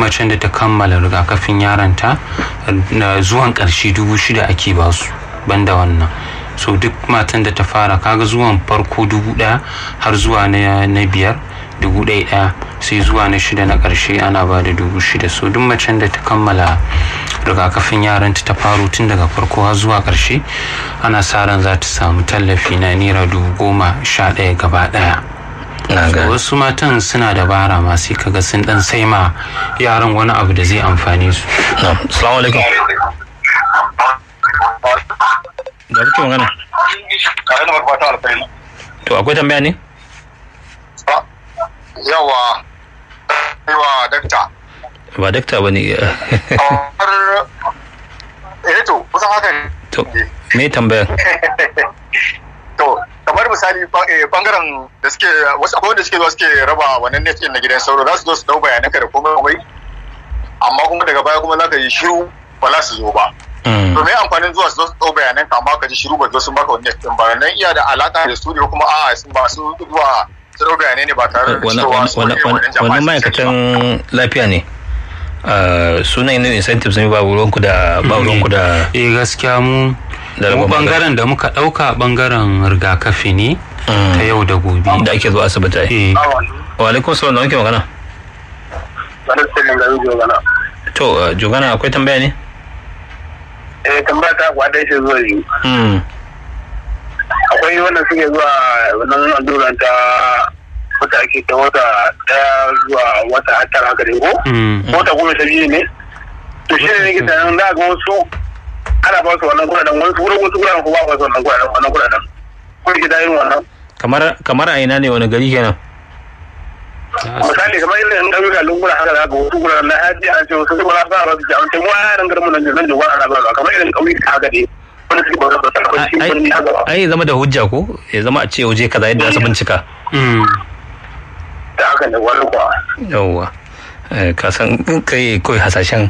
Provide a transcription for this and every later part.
macen da ta kammala rigakafin yaranta zuwan ƙarshe dubu shida ake basu banda wannan so duk matan da ta fara kaga zuwan farko dubu ɗaya har zuwa na biyar dubu ɗaya ɗaya sai zuwa na shida na ƙarshe ana ba da dubu shida so duk macen da ta kammala rigakafin yaranta ta faro tun daga farko har zuwa ƙarshe ana sa ran za ta samu tallafi na naira dubu goma sha ɗaya gaba ɗaya wasu matan suna dabara ma sai kaga sun dan sai ma yaran wani abu da zai amfane su assalamu alaikum da kuke magana to akwai tambaya ne yawa yawa dakta ba dakta ba ne eh to kusan haka to me tambayar to kamar misali bangaren da suke wasu akwai wanda suke zuwa suke raba wannan net din na gidan sauro za su zo su dau bayanan ka da komai komai amma kuma daga baya kuma za ka yi shiru ba za su zo ba to me amfanin zuwa su zo su dau bayanan ka amma ka ji shiru ba zo sun baka wannan net din ba nan iya da alaka da studio kuma a'a sun ba su zuwa su dau bayanai ne ba tare da cewa su wannan ma'aikatan lafiya ne sunan yin incentives ne ba ruwanku da ba ruwanku da eh gaskiya mu mu bangaren da muka dauka bangaren rigakafi ne ta yau da gobe da ake zuwa asibiti ai wa alaikum salam da wanke magana to jogana akwai tambaya ne eh tambaya ta kwada shi zuwa yi akwai wanda suke zuwa wannan alluran ta wata ake ta wata daya zuwa wata tara haka ne ko wata goma sha biyu ne to shi ne nake tunanin da ga wasu ana ba su wannan kuɗaɗen wasu wurin wasu kuɗaɗen ko ba ba su wannan kuɗaɗen wannan kuɗaɗen ko ke da yin wannan kamar kamar a ina ne wani gari kenan misali kamar irin in ɗauyuka lunguna haka da ga wasu kuɗaɗen na haji an ce wasu kuma za a ba su jami'an ce mu a yaran garin mu nan nan jagon ana ba kamar irin ƙauyuka haka ne wanda suke ba su tabbaci birni haka ba ai zama da hujja ko ya zama a ce waje kaza yadda za su bincika da haka ne wani kuwa yawwa ka san kai kawai hasashen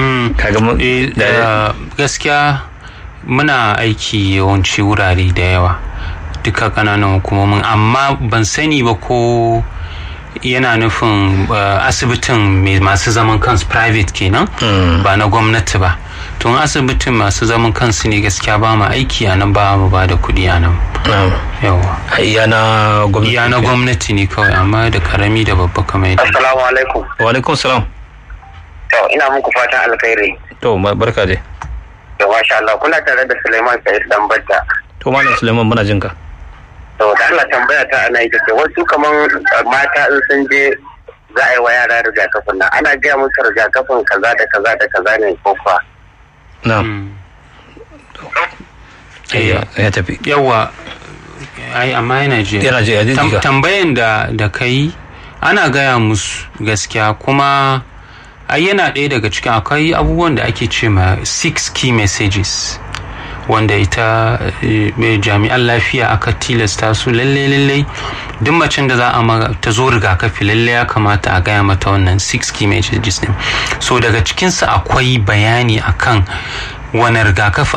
kaga gaskiya muna aiki yawanci wurare da yawa duka kananan hukumomin amma ban sani ba ko yana nufin asibitin masu zaman kansu private kenan ba na gwamnati ba tun asibitin masu zaman kansu ne gaskiya ba mu aiki a nan ba mu ba da kuɗi a nan yawa iya na gwamnati iya na gwamnati ne kawai amma da karami da babba kamar yadda assalamu alaikum wa alaikum salam to ina muku fatan alkhairi to barka dai to masha Allah kuna tare da Suleiman Sa'id dan Badda to malam Suleiman muna jin ka to da Allah tambaya ta ana ita ce wasu kaman mata in sun je za a yi wa yara rigakafin nan ana gaya musu rigakafin kaza da kaza da kaza ne ko fa na ya tafi yawa ai amma yana je yana je ya tambayan da da kai ana gaya musu gaskiya kuma ai yana ɗaya daga cikin akwai abubuwan da ake ce ma six key messages wanda ita jami'an lafiya aka tilasta su lalle lalle duk macen da za a ta zo rigakafi lalle ya kamata a gaya mata wannan six key messages din so daga cikinsa akwai bayani akan wani rigakafi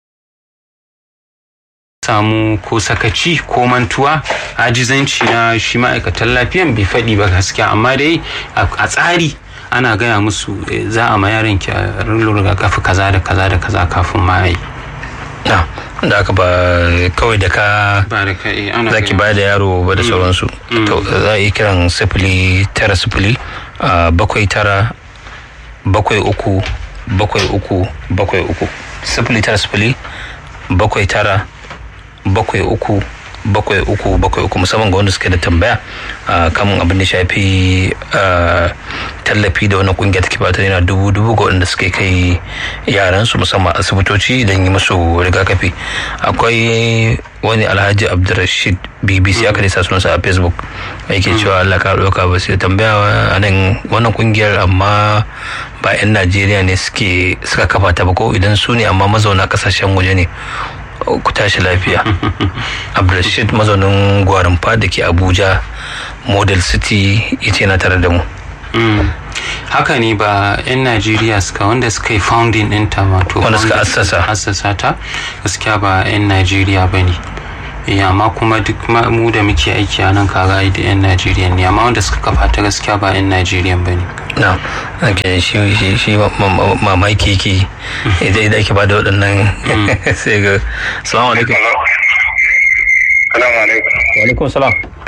samu ko sakaci ko mantuwa ajizanci na shi ma'aikatan lafiyan bai faɗi ba gaskiya amma dai a tsari ana gaya musu za a ma yaron ki a rigakafi kaza da kaza da kaza kafin ma yi na da aka ba kawai da ka za ki ba da yaro ba da sauransu to za a yi kiran sifili tara sifili bakwai tara bakwai uku bakwai uku bakwai uku sifili tara sifili bakwai tara bakwai uku bakwai uku bakwai uku musamman ga wanda suke da tambaya kan abin da shafi tallafi da wani kungiya take bata yana dubu dubu ga wanda suke kai yaran su musamman asibitoci don yi musu rigakafi akwai wani alhaji abdulrashid bbc aka nisa sunansa a facebook yake cewa allah ka ɗauka ba sai tambaya a nan wannan kungiyar amma ba 'yan najeriya ne suke suka kafa ta ba ko idan su ne amma mazauna kasashen waje ne ku tashi lafiya abdulrashid mazaunin gwarinfa da ke abuja model city ya ce na tare da mu haka ne ba 'yan najeriya suka wanda suka yi founding ɗinta wato wanda suka assasa assasa ta gaskiya ba 'yan najeriya ba ne amma kuma duk mu da muke aiki a nan kaga da 'yan najeriya ne amma wanda suka kafa ta gaskiya ba 'yan najeriya ba ne na ake shi shi shi mamaki yake idan idan ake bada waɗannan sai ga salamu alaikum salamu alaikum wa alaikum salam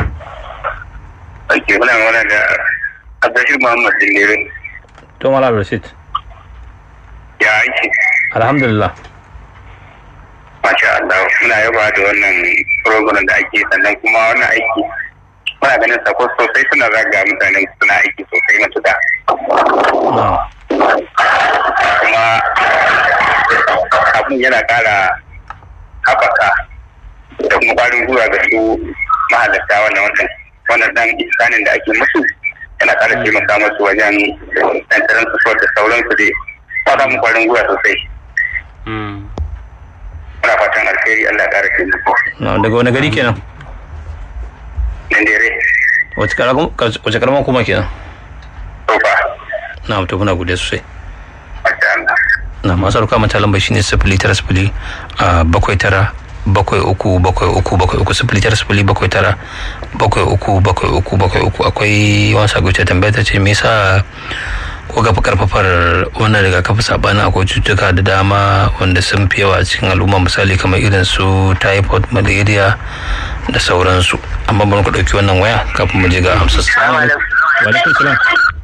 ake muna mana da abdashir muhammad dindere to mala rashid ya aiki alhamdulillah masha Allah muna yaba da wannan program da ake sannan kuma wannan aiki muna ganin sako sosai suna zaga mutanen suna aiki sosai matuƙa kuma abin yana ƙara haɓaka da kuma ƙwarin gwiwa ga su mahalarta wannan wannan wannan dan isanin da ake musu yana ƙara taimaka musu wajen tantaran su da sauransu dai ba samun ƙwarin gwiwa sosai muna fatan alheri Allah ya ƙara taimako na daga wani gari kenan Nandere wace karamar kuma kenan Tofa na mutu muna gode sosai Masha Allah na masu ruka mata lambar shine sifili tara sifili a bakwai tara bakwai uku bakwai uku bakwai uku sifili tara sifili bakwai tara bakwai uku bakwai uku bakwai uku akwai wani sako ta tambaya ta ce me yasa ko gafa karfafar wannan rigakafi sabanin akwai cututtuka da dama wanda sun fi yawa a cikin al'umma misali kamar irin su typhoid malaria da sauransu amma bari ku ɗauki wannan waya kafin mu je ga amsa salamu alaikum salam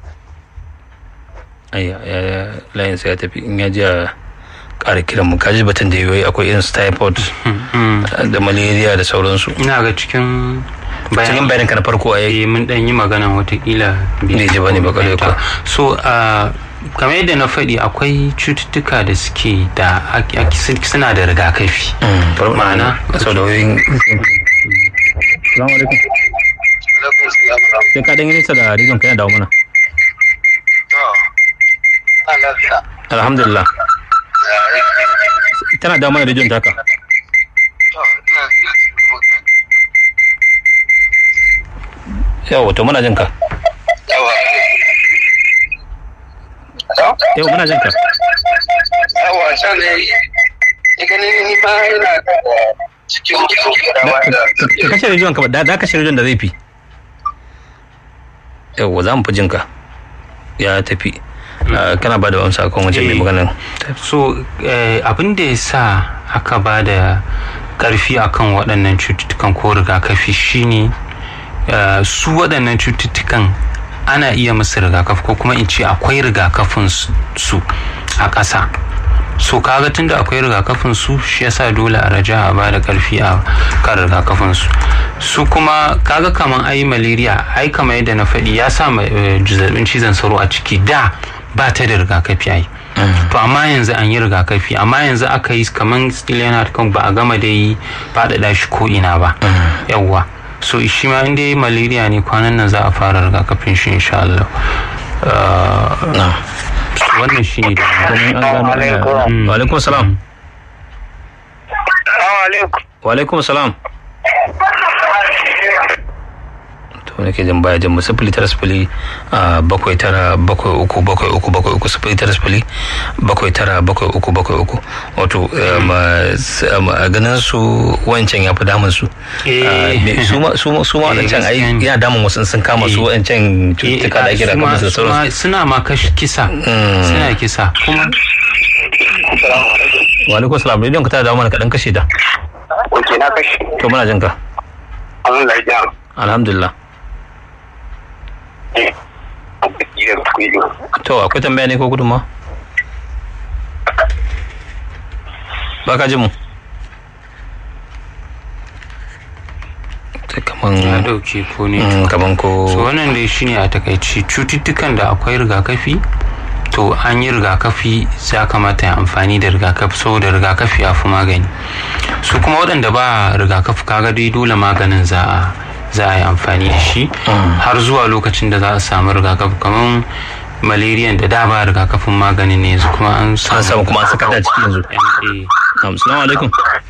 ayya ya layin sai ya tafi in ya ji a ƙara kiran mu kaji batun da yayi akwai irin su typhoid da malaria da sauransu ina ga cikin cikin bayanin ka na farko a eh mun dan yi magana watakila bai ji bane ba kare ko so kamar yadda na faɗi akwai cututtuka da suke da suna da rigakafi ma'ana sau da wayoyin salamu alaikum sai ka dan yi nisa da rizon ka yana dawo mana alhamdulillah tana dawo mana rijiyar taka yawa to muna jin ka yau muna jin ka yawa can ne ganin ni ba yana cikin ka kashe rijiyar ka da kashe rijiyar da zai fi yawa za mu fi jin ka ya tafi kana ba da amsa kan wancan mai maganin so abin da ya sa aka ba da karfi akan waɗannan cututtukan ko rigakafi shine su waɗannan cututtukan ana iya musu rigakafi ko kuma in ce akwai rigakafin su a ƙasa so kaga tunda akwai rigakafin su shi yasa dole a raja a ba da karfi a kan rigakafin su su kuma kaga kaman ai malaria ai kamar yadda na faɗi ya sa zazzabin cizon sauro a ciki da ba ta da rigakafi ai to amma yanzu an yi rigakafi amma yanzu aka yi kamar still yana kan ba a gama da yi faɗaɗa shi ko ina ba yawwa so shi ma inda yi malaria ne kwanan nan za a fara rigakafin shi insha Allah wannan shi ne da wa alaikum salam wa alaikum salam to nake jin baya jin sifili tara sifili bakwai tara bakwai uku bakwai uku bakwai uku sifili tara sifili bakwai tara bakwai uku bakwai uku wato a ganin su wancan ya fi damun su su ma wancan ai yana damun wasu sun kama su wancan cututtuka da ake da kamar da sauransu suna ma kisa suna kisa kuma wa alaikum salam rediyon ka ta dawo mana kaɗan kashe da Oke na kashe. to muna jin ka Alhamdulillah. alhamdulillah to akwai tambaya ne ko gudunma ba ka ji mu kaman ya dauke ko ne kaman ko so wannan dai shine a takaici cututtukan da akwai rigakafi to an yi rigakafi ya kamata ya amfani da rigakafi saboda rigakafi ya fi magani su kuma waɗanda ba rigakafi kaga dai dole maganin za a za a yi amfani da shi har zuwa lokacin da za a samu rigakafi kamar malaria da da ba rigakafin magani ne yanzu kuma an samu kuma an saka da ciki yanzu assalamu alaikum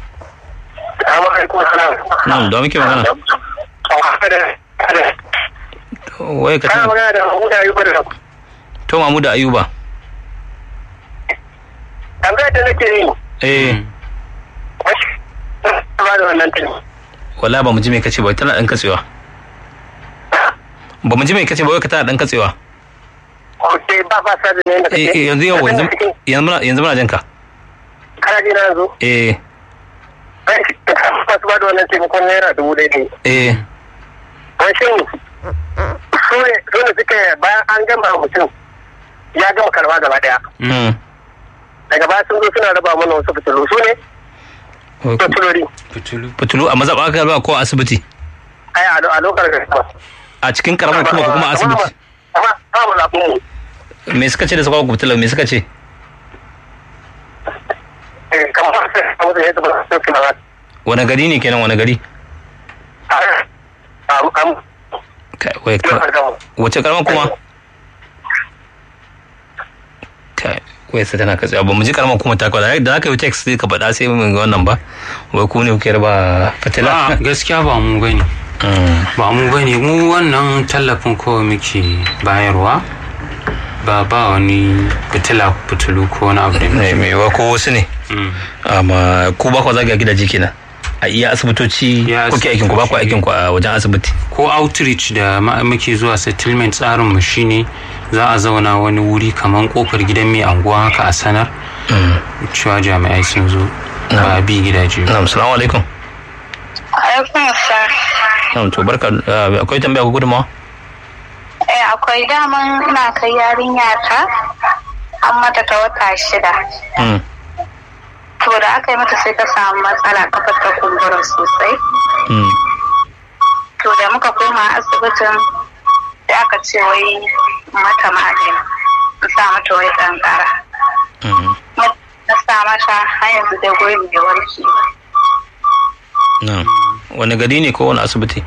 na'am da muke magana wai ka tana magana da Mahmuda Ayuba da to Mahmuda Ayuba tambaya da nake yi eh ba da wannan tuni wala ba mu ji me kace ba tana dan katsewa ba mu ji me kace ba wai ka tana dan katsewa ok ba ba sa da ne da Eh, eh, yanzu yau yanzu yanzu muna yanzu muna jin ka kana ji na yanzu eh masu ba da wannan taimakon naira dubu ɗaya ne eh wai shin su ne su ne suka bayan an gama mutum ya gama karba gaba daya mm daga baya sun zo suna raba mana wasu fitilu su ne fitilori fitulu fitulu a mazaɓa aka ba ko a asibiti ai a a lokacin da kuma a cikin karamar kuma ko kuma a asibiti amma ba mu zaɓin mu me suka ce da suka ku fitilar me suka ce Eh, kamar sai a mutum ya taɓa sauki na wani gari ne kenan wani gari a am Kai, wai ka- wace karamar kuma kai wai sai tana katsewa ba mu ji karamar kuma ta kwada da aka yi text sai ka faɗa sai mun ga wannan ba wai ku ne kuke raba fitila a gaskiya ba mu bane Mm. ba mu bane mu wannan tallafin kawai muke bayarwa ba ba wani fitila fitulu ko wani abu da ne mai wa ko wasu ne Mm. amma ku ba ku zaga gidaje kenan a iya asibitoci Iya kuke aikin ku ba ku asibitoci. aikin ku a wajen asibiti ko outreach da ma- muke zuwa settlement tsarin mu shine za a zauna wani wuri kamar kofar gidan mai anguwa haka a sanar cewa jami'ai sun zo ba bi gidaje ba na'am salamu alaikum Alaikum salam. na'am to barka ah, akwai tambaya ko gudunmawa Eh akwai daman ina kai yarinya ta an mata ta wata shida. Mm. To da aka yi mata sai ta samu matsala kafar ta kumbura sosai. Mm. To da muka koma asibitin sai aka ce wai mata magani. In sa mata wai kankara. Mm. Na sa mata har yanzu da gurin bai warke ba. na'am wani gari ne ko wani asibiti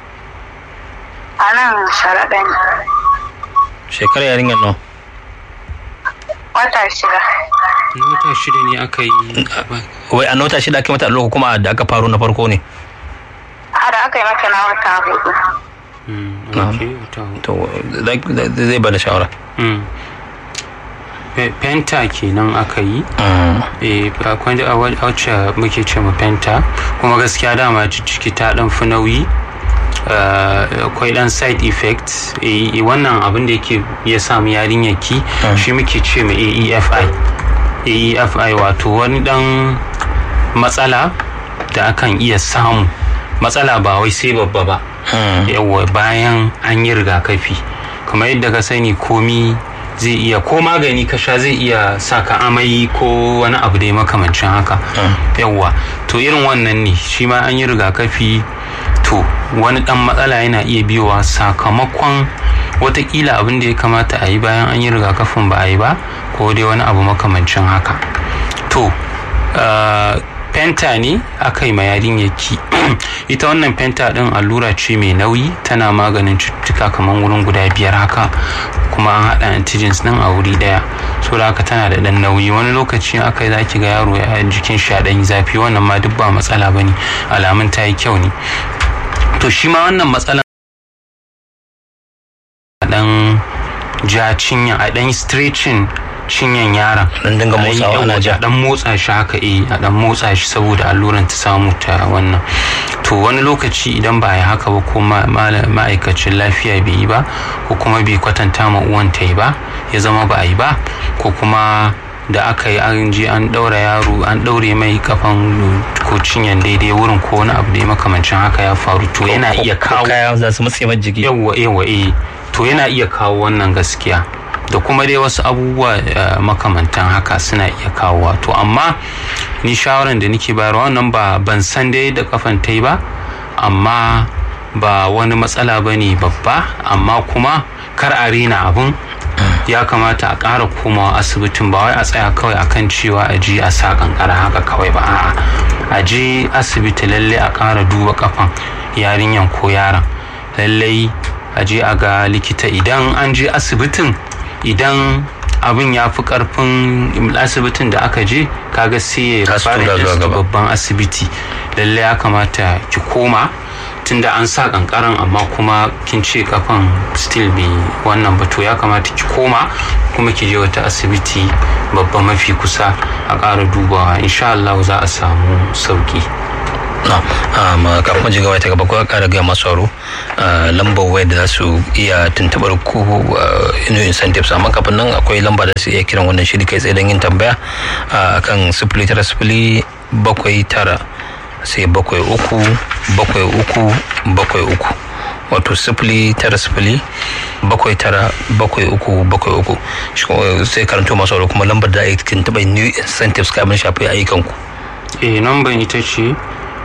A nan sharaɗa ne. shekarar yarinyar nawa Wata shida. na wata shida ne aka yi wai a nota shida ake mata allo ko kuma da aka faro na farko ne A da aka yi mata na wata hudu. Mm, Na'am. okay, wata hudu. to za- za- zai bada shawara Mm. Pe- penta kenan aka yi Mm. eh akwai a wa- wacce muke ce ma penta kuma gaskiya dama ciki ta dan fi nauyi eh, akwai dan side effect eh, wannan abin da yake ya samu yarinyar ki shi muke ce ma AEFI AEFI wato wani dan matsala da akan iya samu matsala ba wai sai babba ba Mm. yawa bayan an yi rigakafi kamar yadda ka sani komi zai iya ko magani ka sha zai iya sa ka amai ko wani abu da ya makamancin haka yawa to irin wannan ne shi ma an yi rigakafi to wani dan matsala yana iya biyowa sakamakon watakila abin da ya kamata a yi bayan an yi rigakafin ba a yi ba ko dai wani abu makamancin haka to uh, penta ne aka yi ma yarinyarki ita wannan penta din allura ce mai nauyi tana maganin cututtuka kamar wurin guda biyar haka kuma an haɗa antigens din a wuri daya so da haka tana da ɗan nauyi wani lokaci aka yi zaki ga yaro ya jikin shi a ɗan yi zafi wannan ma duk ba matsala bane alamun ta yi kyau ne to shi ma wannan matsalan a ɗan ja cinya a ɗan stretching cinyan yaron Dan dinga A ɗan motsawa yi ana yawa, ja. a dan motsa shi haka eh a dan motsa shi saboda alluran ta samu ta wannan to wani lokaci idan ba ya haka ba ko ma- mala- ma'aikacin lafiya bai yi ba ko kuma bai kwatanta ma uwan ta yi ba ya zama ba a yi ba ko kuma da aka yi an je an daura yaro an daure mai kafan ko cinyan daidai wurin ko wani abu da ya makamancin haka ya faru to yana iya Ko kawo kaya za su matse mai jiki yawwa yawwa eh to yana iya kawo wannan gaskiya da kuma dai wasu abubuwa eh, makamantan haka suna iya kawowa to amma ni shawaran da nake bayarwa wannan ba ban san dai da kafan ta yi ba amma ba wani matsala ba ne babba amma kuma kar a rena abun ya kamata a ƙara komawa asibitin ba wai a tsaya kawai akan cewa a je a sa kankara haka kawai ba a'a a je asibiti lalle a ƙara duba kafan yarinyan ko yaron lallai a je a ga likita idan an je asibitin idan abin ya fi karfin asibitin da aka je kaga sai ya Ka su fara tura zuwa da gaba. babban asibiti lalle ya kamata ki koma tunda an sa kankaran amma kuma kin ce kafan still bai wannan ba to ya kamata ki koma kuma ki je wata asibiti babba mafi kusa a ƙara dubawa insha Allah za a samu sauki na kafin ji gaba ta gaba ko kara gaya masu aro lambar waya da za su iya tuntubar ku inu incentives amma kafin nan akwai lamba da su iya kiran wannan shiri kai tsaye don yin tambaya akan sifili tara sifili bakwai tara sai bakwai uku bakwai uku bakwai uku wato sifili tara sifili bakwai tara bakwai uku bakwai uku sai karanto masu aro kuma lambar da ake tuntuɓar new incentives kamin shafi ayyukanku eh namban ita ce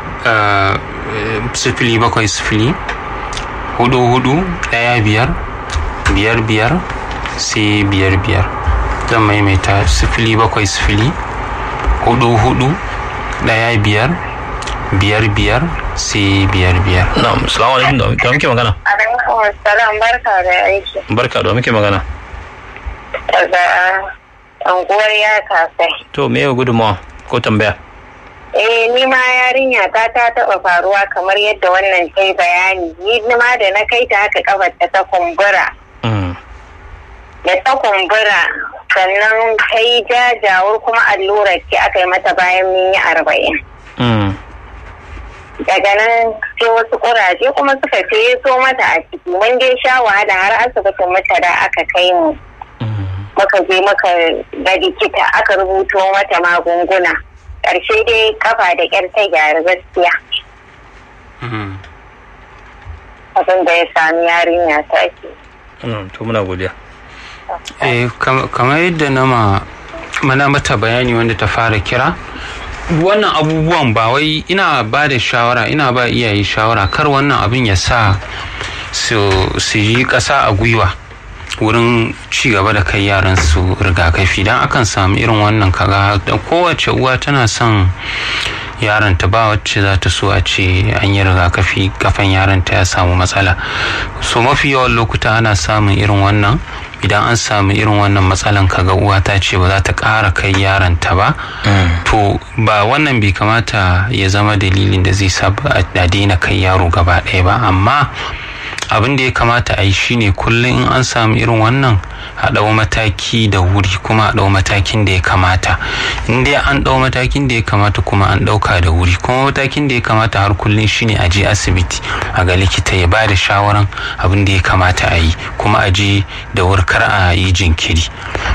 sifili bakwai sifili hudu hudu daya biyar biyar biyar sai biyar biyar zan maimaita sifili bakwai sifili hudu hudu daya biyar biyar biyar sai biyar biyar na'am salamu alaikum da muke magana alaikum salam barka da aiki barka da muke magana daga anguwar ya kasai to me yau gudunmawa ko tambaya Eh ni ma yarinya ta ta taba faruwa kamar yadda wannan ta yi bayani ni ma da na kai ta haka kafar ta ta kumbura da ta kumbura sannan ta yi jajawar kuma allurar ce aka yi mata bayan minyi arba'in daga nan sai wasu kuraje kuma suka ce so mata a ciki mun dai sha wahala har asibitin mata da aka kai mu muka je muka ga likita aka rubuto mata magunguna ƙarshe dai kafa da ƙyar ta gyara gaskiya abin da ya sami yarinya ta ke to muna godiya eh kamar yadda na ma mana mata bayani wanda ta fara kira wannan abubuwan ba wai ina ba da shawara ina ba iyaye shawara kar wannan abin ya sa su yi ƙasa a gwiwa wurin ci gaba da kai yaran su rigakafi don akan samu irin wannan kaga da kowace uwa tana son yaron ta ba wacce za ta so a ce an yi rigakafi kafan yaron ta ya samu matsala so mafi yawan lokuta ana samun irin wannan idan an samu irin wannan matsalan kaga uwa ta ce ba za ta ƙara kai yaron ta ba to ba wannan bai kamata ya zama dalilin da zai sa a daina kai yaro gaba ɗaya ba amma abin da ya kamata a yi shine kullum in an samu irin wannan a ɗau mataki da wuri kuma a ɗau matakin da ya kamata in dai an ɗau matakin da ya kamata kuma an ɗauka da wuri kuma matakin da ya kamata har kullum shine a je asibiti a ga likita ya ba da shawaran abin da ya kamata a yi kuma a je da wurkar a yi jinkiri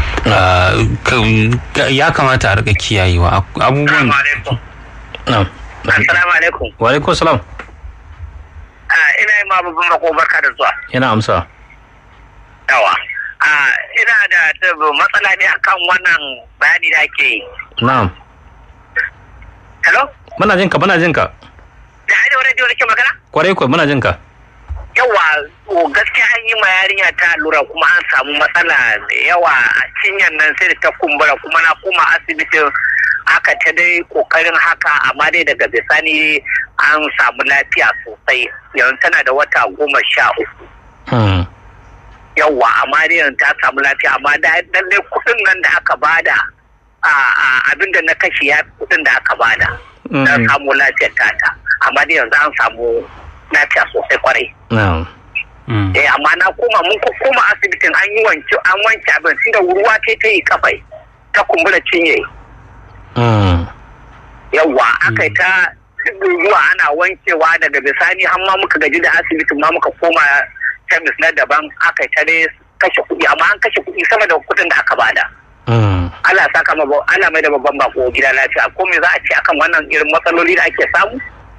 ya kamata a rika kiyayewa abubuwan Assalamu alaikum. Wa alaikum salam. ina yi ma babban bako barka da zuwa. Yana amsa. Yawa. ina da matsala ne akan wannan bayani da ake yi. Na'am. Hello? Muna jinka, muna jinka. Da hanyar wani jiwa nake magana? Kwarai kuwa muna jinka. Yawa, gaskiya an yi ma yarinya ta lura kuma an samu matsala da yawa a cinyar nan sai da ta kumbura kuma na koma asibitin aka ta dai kokarin haka amma dai daga bisani an samu lafiya sosai yanzu tana da wata goma sha uku yawwa amma dai yanzu ta samu lafiya amma da lallai kudin nan da aka bada abin da na kashe ya kudin da aka bada na samu lafiyar tata amma dai yanzu an samu lafiya sosai kwarai eh amma na koma mun koma asibitin an yi wanke an wanke abin tunda ruwa ta ta yi kafai ta kumbura cinye yawwa aka ta zuwa ana wankewa daga bisani har ma muka gaji da asibitin ma muka koma kemis na daban aka ta dai kashe kuɗi amma an kashe kuɗi sama da kuɗin da aka bada. Allah saka ma Allah mai da babban bako gida lafiya ko me za a ce akan wannan irin matsaloli da ake samu?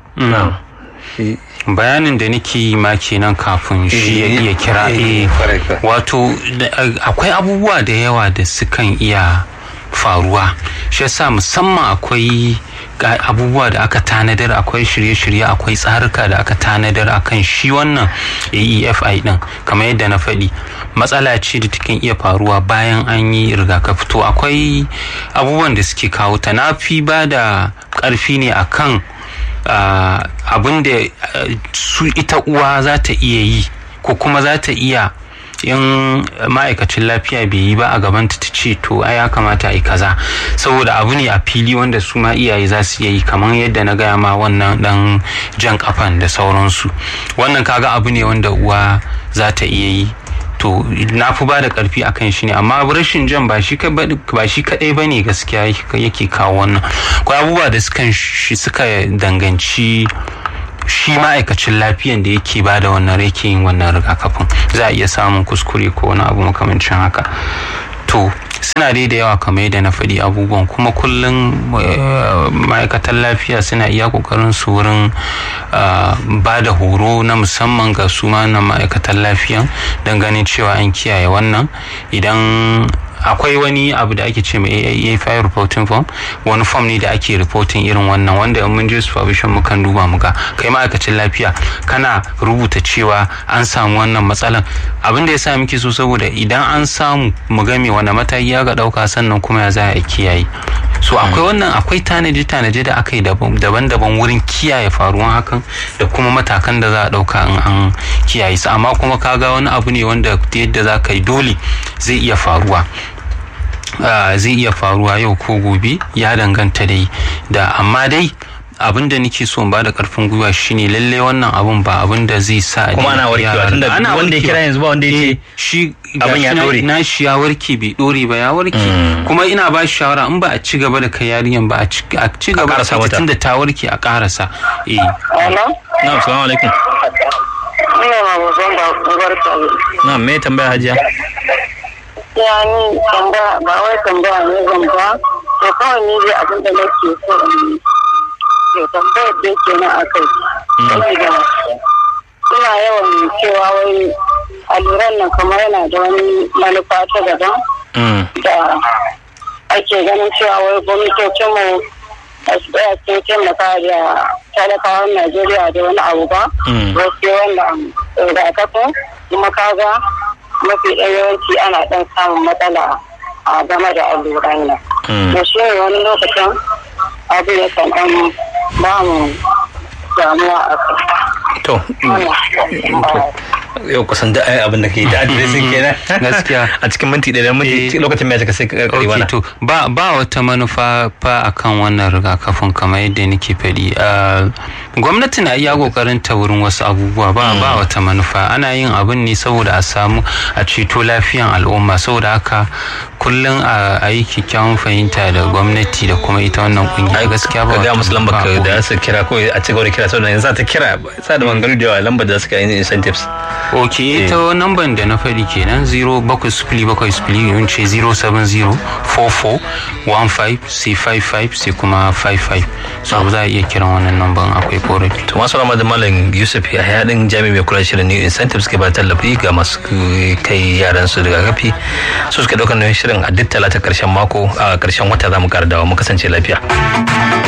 bayanin da nake yi ma kenan kafin shi ya iya kira wato akwai abubuwa da yawa da sukan iya faruwa shi yasa musamman akwai abubuwa da aka tanadar akwai shirye-shirye akwai tsarika da aka tanadar akan shi wannan aefi din kamar yadda na faɗi matsala ce da takan iya faruwa bayan an yi rigakafi to akwai abubuwan da suke kawo ta na fi ba da ƙarfi ne akan abin da su ita uwa za ta iya yi ko kuma za ta iya in ma'aikacin lafiya bai yi ba a gabanta ta ce to ai ya kamata a yi kaza saboda abu ne a fili wanda su ma iyaye za su iya yi kamar yadda na gaya ma wannan dan jan kafan da sauransu wannan kaga abu ne wanda uwa za ta iya yi to to na fi ba da karfi akan shi ne amma rashin jan ba shi kadai ba ne gaskiya yake kawo wannan akwai abubuwa da shi suka danganci shi ma'aikacin lafiyan da yake ba da wannan yake yin wannan rigakafin za a iya samun kuskure ko wani abu makamancin haka to suna dai da yawa kamar yadda na faɗi abubuwan kuma kullum ma'aikatan lafiya suna iya ƙoƙarin su wurin ba da horo na musamman ga su na ma'aikatan lafiyan don ganin cewa an kiyaye wannan idan akwai wani abu da ake ce mai AAA reporting form wani form ne da ake reporting irin wannan wanda in mun je supervision mukan duba muga kai ma'aikacin lafiya kana rubuta cewa an samu wannan matsalan abin da ya sa muke so saboda idan an samu mu ga me wani mataki ya ga dauka sannan kuma ya za a kiyaye so akwai wannan akwai tanaje tanaje da aka yi daban-daban wurin kiyaye faruwan hakan da kuma matakan da za a dauka in an kiyaye su amma kuma kaga wani abu ne wanda yadda za ka yi dole zai iya faruwa Uh, zai iya faruwa yau ko gobe ya danganta dai da amma dai abin da nake so ba da karfin gwiwa shine lalle wannan abun ba abin da zai sa kuma ana warkewa tunda wanda ya kira yanzu ba wanda ya ce shi abin ya dore na shi ya warke bai dore ba ya warke kuma ina ba shi shawara in ba a ci gaba da kai yarinyan ba a ci gaba da tunda ta warke a karasa eh na'am assalamu alaikum na'am me tambaya hajiya ya ni tambaya ba wai tambaya ne zan ba to kawai ni dai abin da nake so in to tambayar da yake nan akai saboda ina yawan cewa wai alluran nan kamar yana da wani manufa ta daban da ake ganin cewa wai gwamnatocinmu a su tsaya sun taimaka da talakawan najeriya da wani abu ba wasu wannan rigakafin kuma kaga mafi ɗan yawanci ana ɗan samun matsala a game da alluran nan. Da shi ne wani lokacin abu ya kan ɗan ba mu damuwa a kai. To, yau kusan da ai abin da ke da adiresin kenan gaskiya a cikin minti ɗaya minti lokacin mai sai ka kare wannan to ba ba wata manufa fa akan wannan rigakafin kamar yadda nake faɗi gwamnati na iya kokarin ta wurin wasu abubuwa ba ba wata manufa ana yin abin ne saboda a samu a ceto lafiyan al'umma saboda haka kullum a yi kyakkyawan fahimta da gwamnati da kuma ita wannan kungiya gaskiya ba ga musu lambar ka da su kira ko a ci gaba da kira saboda yanzu ta kira sa da mangaru da yawa lambar da suka yi incentives ok ita namban da na faɗi kenan 0 bakwai sifili bakwai sifili yun ce 070 44 15 sai 55 sai kuma 55 so za a iya kiran wannan namban akwai korafi to masu rama da malam yusuf ya haɗin jami mai kula shirin new incentives ke ba tallafi ga masu kai yaran su rigakafi su suka ɗaukar nauyin shirin a duk talata ƙarshen mako a ƙarshen wata za mu ƙara dawa mu kasance lafiya